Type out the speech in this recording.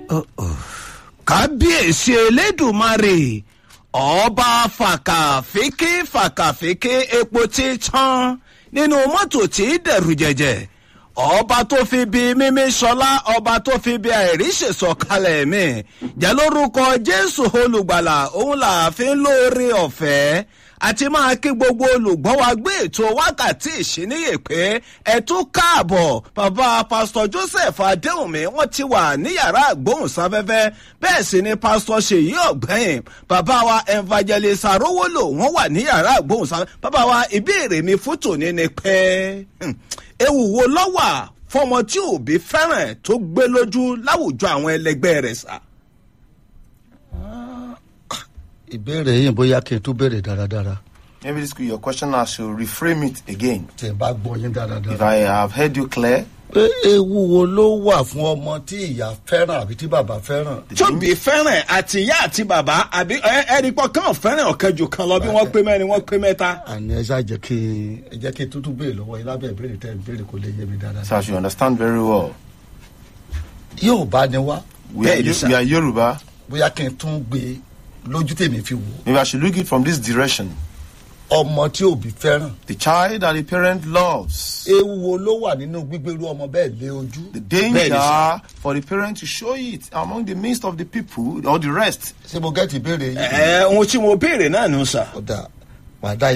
kábíyèsí elédùnmarè ọba fàkàfíkì fàkàfíkì epo tí tán nínú mọ́tò tí dẹ̀rù jẹ̀jẹ̀ ọba tó fi bi mímí sọlá ọba tó fi bi àìríṣèsọ kalẹ̀ mi jẹ́ lórúkọ jésù olùgbàlà òun làáfin lóore ọ̀fẹ́ àti máa kí gbogbo olùgbọ́ wa gbé ètò wákàtí ìṣíníyè pé ẹ tún káàbọ̀ bàbá pásítọ̀ joseph adéhùnmí wọ́n ti wà ní yàrá àgbóhùnsáfẹ́fẹ́ bẹ́ẹ̀ sì ni pásítọ̀ ṣèyí ọ̀gbẹ́yìn bàbá wa evangelist arówólò wọ́n wà ní yàrá àgbóhùnsáfẹ́fẹ́ bàbá wa ìbéèrè mi fún tòní ni pé ewu wo lọ́wà fọmọ tí òbí fẹ́ràn tó gbé lójú láwùjọ àwọn ẹlẹgbẹ́ rẹ̀ sá. ìbéèrè yìí bóyá kí n tún béèrè dáradára Maybe this could be your question. I should reframe it again. tí n bá gbọ́ yín If dáradára. I have heard you clear, pé ewu wo ló wà fún ọmọ tí ìyá fẹ́ràn àbí tí bàbá fẹ́ràn. tóbi fẹ́ràn àti ìyá àti bàbá àbí ẹni pọ̀ kàn fẹ́ràn ọ̀kan jù kan lọ bí wọ́n pé mẹ́rin wọ́n pé mẹ́ta. àní ẹ ṣáà jẹ́ kí ẹ jẹ́ kí n tútù béèrè lọ́wọ́ yín lábẹ́ ìbéèrè tẹ́ ẹ béèrè kó lè yé mi so dáradára. I should understand very well. yóò bá ní wá We are, Bẹ́ẹ̀ni, Yo- sir. we are Yoruba. bóyá kí n tún gbé lójú tèmi fi wò Maybe I should look it from this direction. ọmọ tí òbí fẹ́ràn. The child that the parent loves. ewu wo ló wà nínú gbígbérú ọmọ bẹ́ẹ̀ lé ojú. The Bẹ́ẹ̀ni, danger for the parent to show it among the midst of the people or the rest. ṣé mo gẹ́tì ìbéèrè yìí. ẹ ohun tí mo béèrè náà nù sà. ọ̀dà wàdà